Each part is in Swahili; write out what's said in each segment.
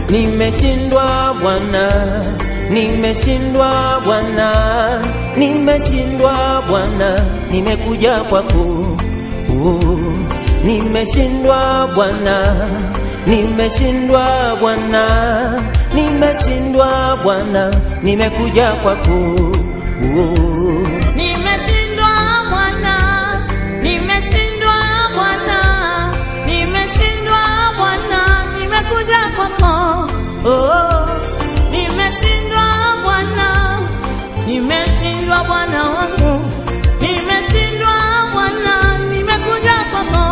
nimeshindwa Bwana, nimeshindwa Bwana, nimeshindwa Bwana, nimekuja kwako. Oh, nimeshindwa Bwana, nimeshindwa Bwana, nimeshindwa Bwana, nimekuja kwako. Oh, Nimeshindwa Bwana, nimeshindwa Bwana, nimeshindwa Bwana, nimekuja kwako. Oh, nimeshindwa Bwana, nimeshindwa Bwana wangu, nimeshindwa Bwana, nimekuja kwako.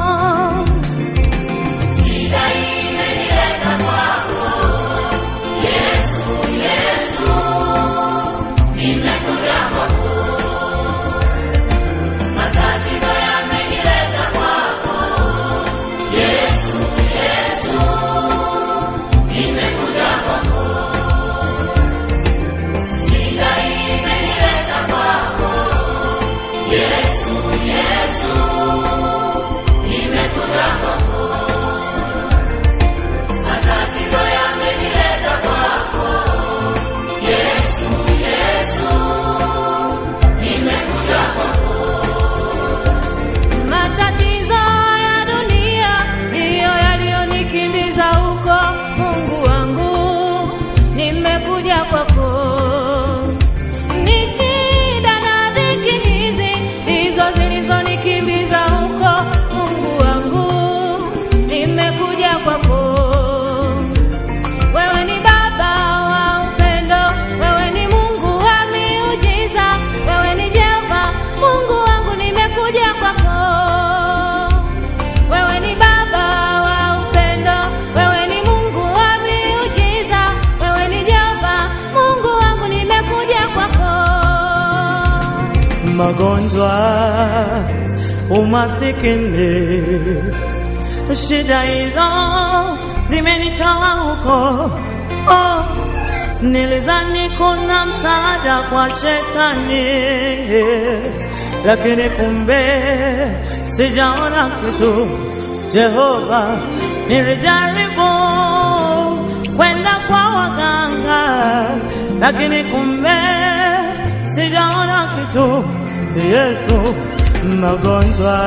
Matatizo ya dunia ndiyo yaliyonikimbiza huko. Mungu wangu, nimekuja kwako. Ni shida na dhiki hizi ndizo zilizonikimbiza huko. Mungu wangu, nimekuja kwako. Wewe ni Baba wa upendo, wewe ni Mungu wa miujiza, wewe ni Jehova Mungu wangu, nimekuja kwako. Wewe ni Baba wa upendo, wewe ni Mungu wa miujiza, wewe ni Jehova Mungu wangu, nimekuja kwako. magonjwa, umasikini, shida hizo zimenitoa huko. Oh, nilizani kuna msaada kwa shetani, lakini kumbe sijaona kitu. Jehova, nilijaribu kwenda kwa waganga, lakini kumbe sijaona kitu. Yesu, magonjwa,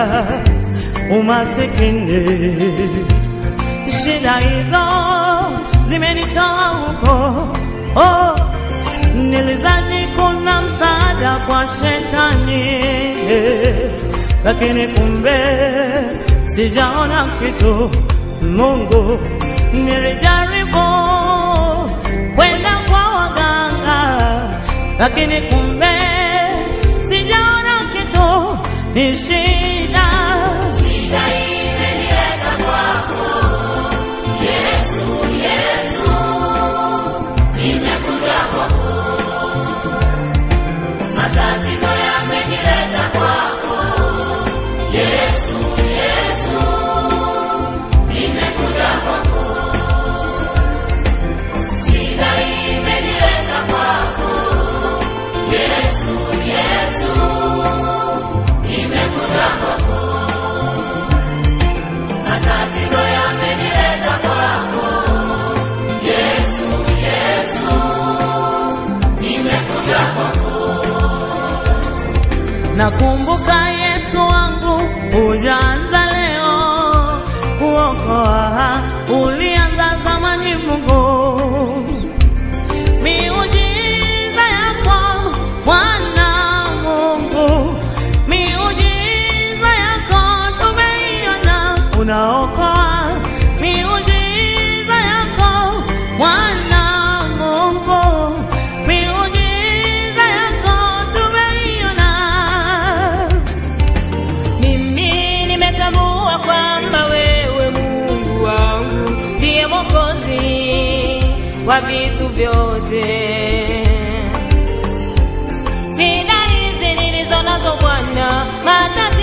umasikini, shida hizo zimenitoa huko. Oh, nilizani kuna msaada kwa shetani, lakini kumbe sijaona kitu. Mungu, nilijaribu kwenda kwa waganga, lakini kumbe sijaona kitu. Ni shida Nakumbuka Yesu wangu, hujaanza leo kuokoa, ulianza zamani. Mungu, miujiza yako Bwana Mungu, miujiza yako tumeiona, unaokoa. Miujiza yako Bwana Mungu, miujiza yako tumeiona. Mimi nimetambua kwamba wewe Mungu wangu ndiye Mwokozi wa vitu vyote. Shida hizi nilizo nazo Bwana, matatizo